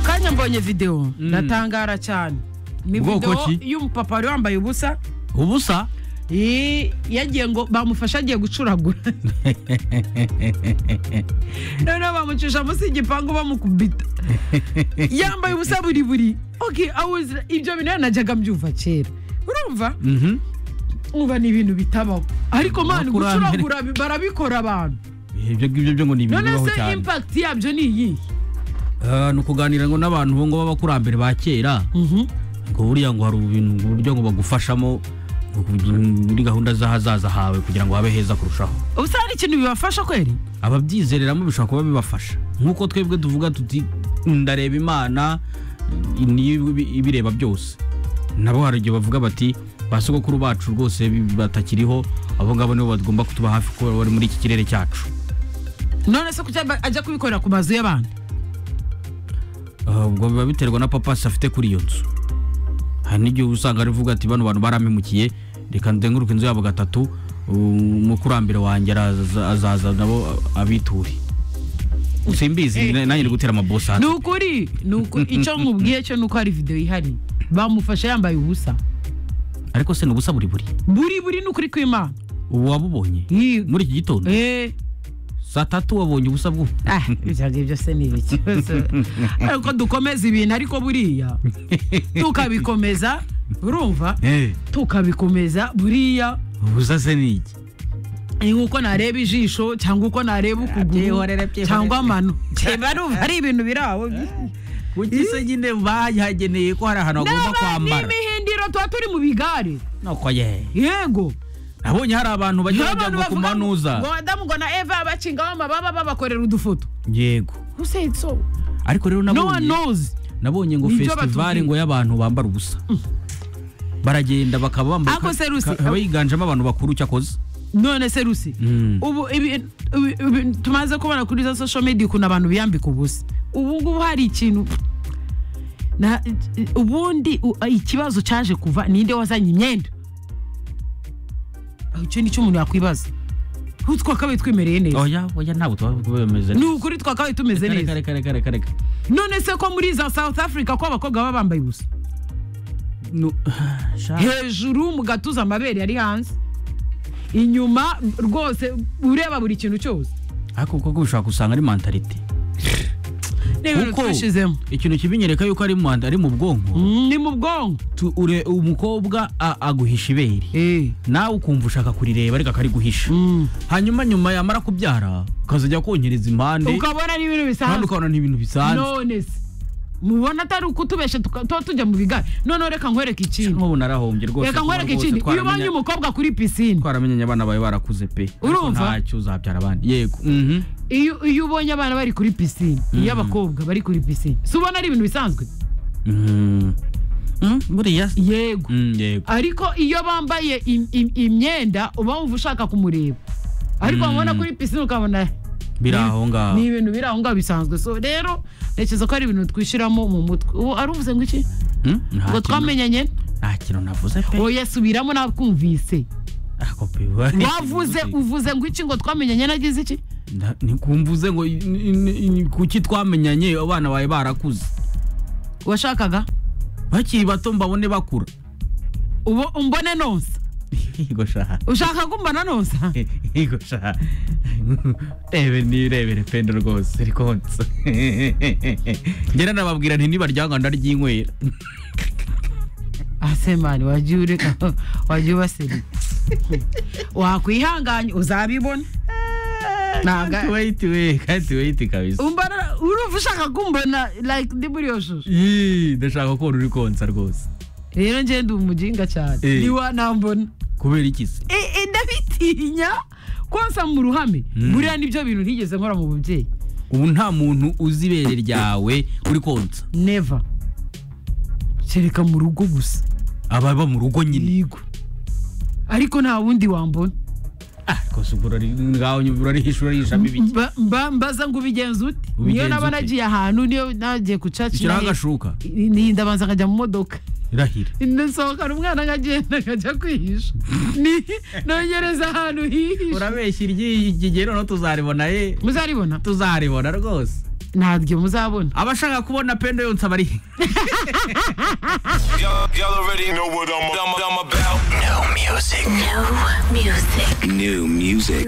nanjye mbonye videwo Mm. ndatangara cyane ni Ubwoko videwo ki? y'umupapa wari wambaye ubusa ubusa Ii, yagiye ngo bamufashe agiye gucuragura noneho bamucisha munsi y'igipangu bamukubita yambaye ubusa buri buri ok awuzira ibyo bintu najyaga mbyumva kera urumva Mhm. nkuba ni ibintu bitabaho ariko mani Bakurambere. gucuragura bi- barabikora abantu ibyo ngibyo byo ngo ni ibintu none bibaho se cyane impakiti yabyo ni iyihe Ah, ni ukuganira ngo n'abantu bo ngo b'abakurambere ba kera Mhm. ngo buriya ngo hari ubintu uburyo ngo bagufashamo ngo- muri gahunda z'ahazaza hawe kugira ngo habe heza kurushaho ubusa hari ikintu bibafasha kweri ababyizereramo bishobora kuba bibafasha nk'uko twebwe tuvuga tuti ndareba imana niyo ibi- ibireba byose nabo hari igihe bavuga bati ba sogokuru bacu rwose bi- batakiriho abo ngabo nibo bagomba kutuba hafi kuko bari muri iki kirere cyacu none se kuki aba- ajya kubikorera ku mazu y'abantu Ah, ubwo biba biterwa na papasi afite kuri iyo nzu hari n'igihe usanga arivuga ati bano bantu barampemukiye reka nzenguruke inzu yabo gatatu um, umukurambere wanjye araza- azaza nabo abiture simbizi na- nanjye ni gutera amabosi hasi ni ukuri ni ukuri icyo nkubwiye cyo ni uko hari videwo ihari bamufashe yambaye ubusa ariko se ni ubusa buri buri buri buri ni ukuri kw'imana ubu wabubonye Ii, muri iki gitondo eh, saa tatu wabonye ubusa bwo ah, ibyo ngibyo se ni ibiki ariko dukomeza ibintu ariko buriya tukabikomeza urumva tukabikomeza buriya ubusa se ni iki ni nk'uko nareba ijisho cyangwa uko nareba ukuguru byihorere, byihorere. cyangwa amano Cyeba urumva ari ibintu biri aho kuki se nyine bahageneye ko hari ahantu hagomba N'aba- kwambara n'imihindiro tuba turi mu bigare nuko ye yego nabonye hari abantu bajya Niho abantu bajya ku bavuga ngo- manuza ngo madamu ngo na eva bacingaho amababa babakorera udufoto yego who said so ariko rero no one nabonye knows nabonye ngo Nibyo festivali batubwira. ngo y'abantu bambara ubusa baragenda bakaba bambaye Ako ka- serusi. ka- haba yiganjemo abantu bakuru cyakoze none se rusi Mm. ubu ibi- ibi- ibi- tumaze kubona kuri za social media ukuntu abantu biyambika ubusa ubu ngubu hari ikintu na ubundi u- ikibazo cyaje kuva ninde wazanye imyenda Aho icyo nicyo umuntu yakwibaza ubu twakabaye twimereye neza oya oya ntabwo tuba bameze ni ukuri twakabaye tumeze neza reka reka reka reka reka none se ko muri za south africa ko abakobwa baba bambaye ubusa Nu- sha- hejuru mu gatuza amabere yari hanze inyuma rwose ureba buri kintu cyose ariko koko ushobora gusanga ari mentalite n'ibintu Kuko twishizemo ikintu kibinyereka yuko ari manda ari mu bwonko Mm, ni mu bwonko tu- ure- umukobwa a- aguhisha ibere Eh, nawe ukumva ushaka kurireba ariko akariguhisha mm. hanyuma nyuma yamara kubyara ukazajya konyereza impande ukabona ni ibintu kandi bisanzwe ukabona ni ibintu bisanzwe none se mubona atari ukutubesha tuka- tuba tujya mu bigare noneho reka nkwereke ikindi nk'ubu narahombye rwose reka kuba nkwereke rwose ikindi iyo ubonye twaramenya- umukobwa kuri pisine twaramenyanye abana bawe barakuze pe ariko Urumva? ntacyo uzabyara abandi yego Mhm. iyo iyo ubonye abana bari kuri pisine iyo abakobwa bari kuri pisine si ubona ari ibintu bisanzwe Mhm. Mm, buriya yego Mm, yego ariko iyo bambaye im- im- imyenda uba wumva ushaka kumureba ariko Mm. wabona kuri pisine ukabona biri aho ngaho ni ibintu biri aho ngaho bisanzwe so rero ntekereza ko ari ibintu twishyiramo mu mutwe ubu ari uvuze ngo iki Mm, nta ngo kintu- twamenyanye nta kintu navuze pe oya subiramo nakumvise Ako pe, we- wavuze uvuze ngo iki ngo twamenyanye nagize iki Nda- nikumvuze ngo i- i- i- kuki twamenyanye abana bawe barakuze washakaga bakiri bato mbabone bakura ubo umbone nonsa yego shaha ushaka kumbona nonsa yego shaha rebe nirebere pende rwose rikonsa ngera nababwira nti nibaryanga ndaryinywera asemani wagiye ureka wagiye ubaseri wakwihanganye uzabibona Ntabwo- wayiti we kati wayiti kabisa umbona urumva ushaka kumbona like ndi muri iyo shusho Yee, ndashaka ko uri konsa rwose rero njye ndi umujinga cyane Eh. ntiwanambona kubera iki se Eh, eh, ndabitinya konsa mu ruhame Mm. buriya nibyo bintu ntigeze nkora mu bubyeyi ubu nta muntu uzi ibere ryawe uri konsa neva kereka mu rugo gusa ababa mu rugo nyine yego ariko nta wundi wambona ariko se ubwo urari- ngaho nyine urarisha urarishamo ibiki Mba- mba- mbaza ngo ubigenza ute niyo Ubigenza naba ute? nagiye ahantu niyo nagiye ku caci ishyiraho agashuka ndabanza nkajya mu modoka irahira ndasohokana umwana nkagenda nkajya kwihisha Ni- nongereza ahantu hihishe urabeshya iryigigero no tuzaribona ye muzaribona tuzaribona rwose ntabyo muzabona abashaka kubona pendo yonsa bari he? Y'all, y'all already know what I'm, I'm, I'm about. New music. New music.